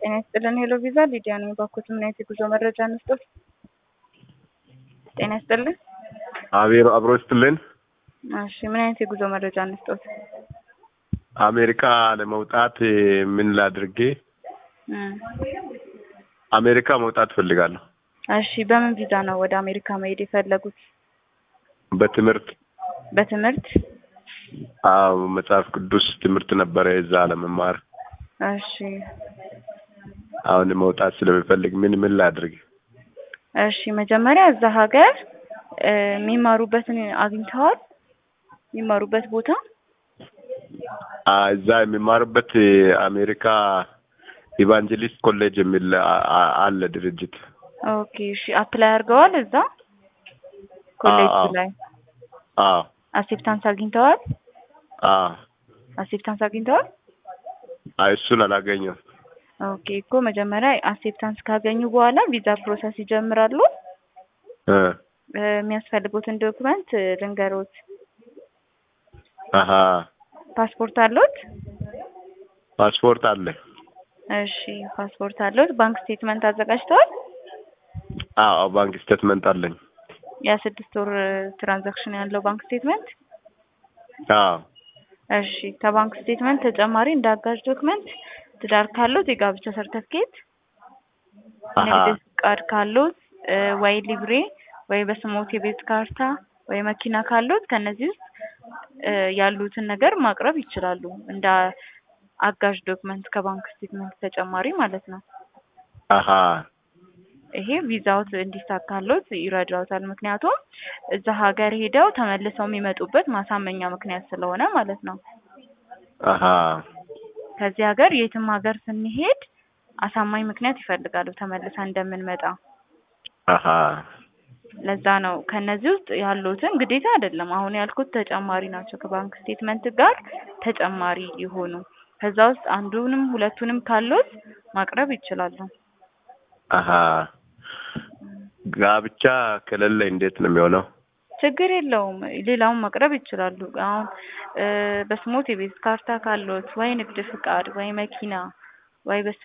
ጤና ይስጥልን ሄሎ ቪዛ ሊዲያ ነኝ። ባኮት ምን አይነት የጉዞ መረጃ እንስጦት? ጤና ይስጥልን። አቤሮ አብሮ ይስጥልን። እሺ ምን አይነት የጉዞ መረጃ እንስጦት? አሜሪካ ለመውጣት ምን ላድርጌ? እም፣ አሜሪካ መውጣት ፈልጋለሁ። እሺ በምን ቪዛ ነው ወደ አሜሪካ መሄድ የፈለጉት? በትምህርት በትምህርት አዎ፣ መጽሐፍ ቅዱስ ትምህርት ነበረ እዛ ለመማር። እሺ አሁን መውጣት ስለሚፈልግ ምን ምን ላድርግ? እሺ መጀመሪያ እዛ ሀገር እ የሚማሩበትን አግኝተዋል? የሚማሩበት ቦታ አ እዛ የሚማሩበት አሜሪካ ኢቫንጀሊስት ኮሌጅ የሚል አ- አ- አለ ድርጅት። ኦኬ እሺ አፕላይ አድርገዋል እዛ ኮሌጅ አዎ። ላይ አዎ አክሴፕታንስ አግኝተዋል? አዎ። አክሴፕታንስ አግኝተዋል? አይ እሱን አላገኘም። ኦኬ እኮ መጀመሪያ አክሴፕታንስ ካገኙ በኋላ ቪዛ ፕሮሰስ ይጀምራሉ። እ እ የሚያስፈልጉትን ዶክመንት ልንገሮት። አሀ ፓስፖርት አለዎት? ፓስፖርት አለ። እሺ ፓስፖርት አለዎት። ባንክ ስቴትመንት አዘጋጅተዋል? አዎ ባንክ ስቴትመንት አለኝ። የስድስት ወር ትራንዛክሽን ያለው ባንክ ስቴትመንት? አዎ እሺ ከባንክ ስቴትመንት ተጨማሪ እንደ አጋዥ ዶክመንት ትዳር ካለዎት የጋብቻ ሰርተፍኬት፣ አሀ ንግድ ፍቃድ ካለዎት እ ወይ ሊብሬ ወይ በስሞት የቤት ካርታ ወይ መኪና ካለዎት ከነዚህ ውስጥ እ ያሉትን ነገር ማቅረብ ይችላሉ እንደ አጋዥ ዶክመንት ከባንክ ስቴትመንት ተጨማሪ ማለት ነው። አሀ ይሄ ቪዛዎት እንዲሳካሎት ይረዳዎታል። ምክንያቱም እዛ ሀገር ሄደው ተመልሰው የሚመጡበት ማሳመኛ ምክንያት ስለሆነ ማለት ነው። አሀ ከዚህ ሀገር የትም ሀገር ስንሄድ አሳማኝ ምክንያት ይፈልጋሉ ተመልሳ እንደምንመጣ። አሀ ለዛ ነው ከነዚህ ውስጥ ያሉትን ግዴታ አይደለም አሁን ያልኩት ተጨማሪ ናቸው። ከባንክ ስቴትመንት ጋር ተጨማሪ የሆኑ ከዛ ውስጥ አንዱንም ሁለቱንም ካሉት ማቅረብ ይችላሉ። አሀ ጋብቻ ከሌለ እንዴት ነው የሚሆነው? ችግር የለውም። ሌላውን ማቅረብ ይችላሉ። አሁን እ በስሞት የቤት ካርታ ካለዎት ወይ ንግድ ፍቃድ ወይ መኪና ወይ በስ